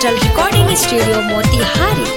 digital recording studio Motihari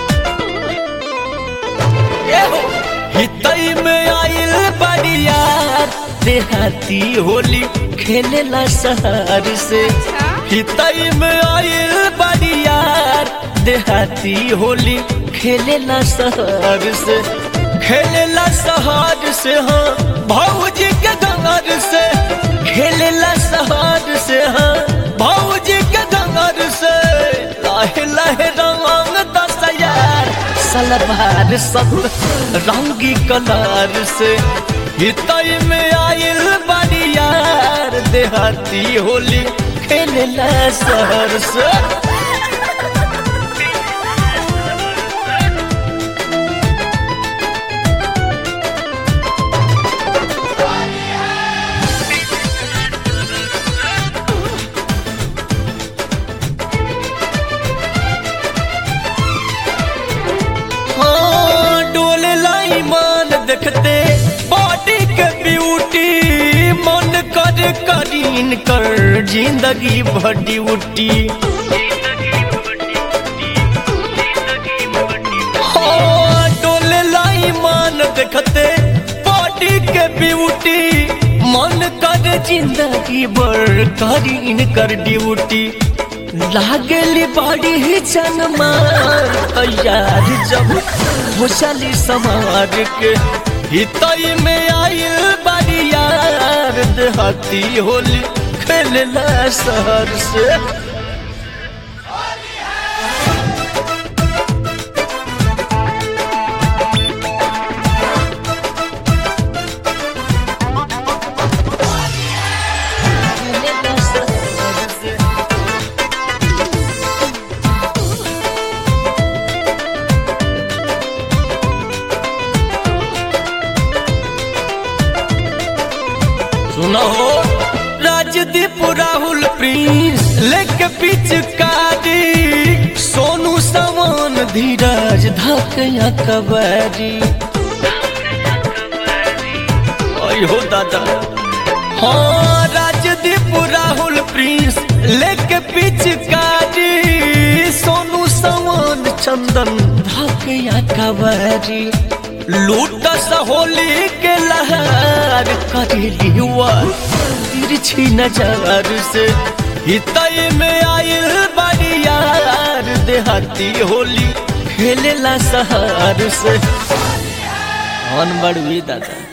हितई में आइल बड़ियार देहाती होली खेलेला शहर से हितई में आइल बड़ियार देहाती होली खेलेला शहर से खेलेला शहर से हाँ भौजी के घर से खेलेला शहर से हाँ भौजी के घर से लाहे लाहे रंग दस यार सलवार सब रंगी कलर से हितई में आइल बड़ियार देहाती होली खेलेला शहर से हाँ, डोले लाई मान देखते बॉडी के ब्यूटी मन कर करीन कर जिंदगी भर ड्यूटी हाँ, डोले लाई मान देखते बॉडी के ब्यूटी मन कर जिंदगी भर करीन कर ड्यूटी लागली बड़ी ही जनमार तैयार जब घुसली समार के हितई में आइल बड़ी यार देहाती होली खेलला शहर से खेलेला शहर से सुनो राजदीप राहुल प्रिंस लेके पिचकारी सोनू समान धीरज धकया कबरी आई हो दादा हाँ राजदीप राहुल प्रिंस लेके पिचकारी सोनू समान चंदन धकया कबरी लूटस होली के लहर करेली हुआ तिरछी नजर से हितई में आइल बड़ी यार देहाती होली खेलेला शहर से अनबड़ भी दादा